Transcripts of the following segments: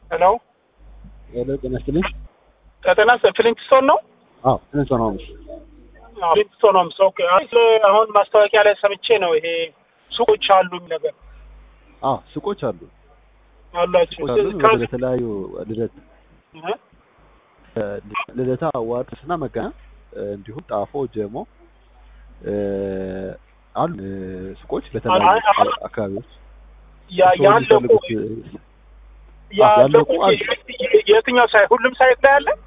ሄሎ ሄሎ ጤና ይስጥልኝ። ጤና ፍሊንትስቶን ነው? አዎ ትንሽ ነው ነው ፍሊንትስቶን ነው። ኦኬ። አይ አሁን ማስታወቂያ ላይ ሰምቼ ነው ይሄ ሱቆች አሉ የሚል ነገር አዎ ሱቆች አሉ አላችሁ። ሱቆች አሉ ወደ ተለያዩ ልደት እ? ልደታ አዋርድስ እና መገናኛ እንዲሁም ጣፎ ጀሞ እ፣ አሉ እ፣ ሱቆች በተለያዩ አይ፣ አይ፣ አካባቢዎች ያ እርስዎ ያለቁ የሚፈልጉት ያለቁ ያለቁ አሉ። የትኛው ሳይ ሁሉም ሳይት ላይ አለ?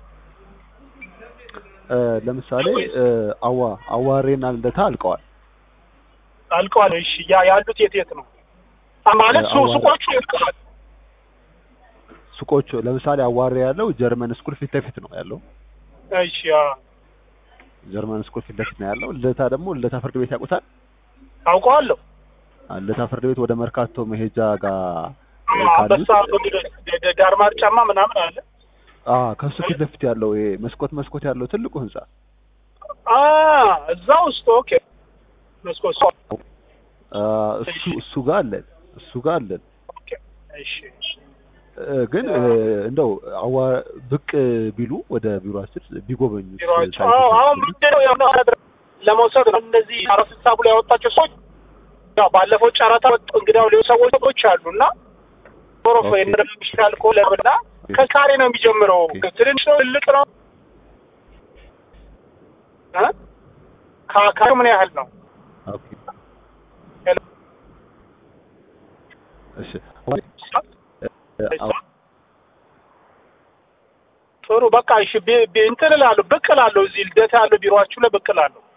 እ፣ ለምሳሌ እ፣ አዋ አዋሬና ልደታ አልቀዋል። አልቀዋል። እሺ ያ ያሉት የት የት ነው? አ ማለት ሱ አዋራ- ሱቆቹ አልቀዋል። ሱቆቹ ለምሳሌ አዋሬ ያለው ጀርመን ስኩል ፊት ለፊት ነው ያለው። እሺ ያ ጀርመን ስኩል ፊት ለፊት ነው ያለው። ልደታ ደግሞ ልደታ ፍርድ ቤት ያውቁታል። አውቀዋለሁ። ልደታ ፍርድ ቤት ወደ መርካቶ መሄጃ ጋር እ፣ አንበሳ ካሉት ዳርማር ጫማ ምናምን አለ። አ ከሱ ፊት ለፊት ያለው ይሄ መስኮት መስኮት ያለው ትልቁ ህንጻ አ እዛ ውስጥ ኦኬ። መስኮት አ፣ እሱ እሱ ጋር አለን እሱ ጋር አለን ኦኬ። እሺ እ፣ ግን እ፣ እንደው አዋ ብቅ ቢሉ ወደ ቢሮአችን ቢጎበኙት ቢሮዎች ሳይቶች አዎ፣ አሁን ምንድን ነው ያው ለመውሰድ ነው እነዚህ አራት ስልሳ ብሎ ያወጣቸው ሰዎች ያው ባለፈው ጨረታ ወጡ እንግዲያው ሌሎች ሰዎች ሰዎች አሉ እና ቶሮፎ ኦኬ። የሚሻል ከሆነ እና ከካሬ ነው የሚጀምረው ኦኬ። ትንሽ ነው ትልቅ ነው እ? ካ- ካሬው ምን ያህል ነው ኦኬ ሄሎ? እሺ እ፣ አዎ፣ ጥሩ በቃ እሺ ቢ- ቢ- እንትን እላለሁ ብቅ እላለሁ እዚህ ልደታ ያለው ቢሮአችሁ ላይ ብቅ እላለሁ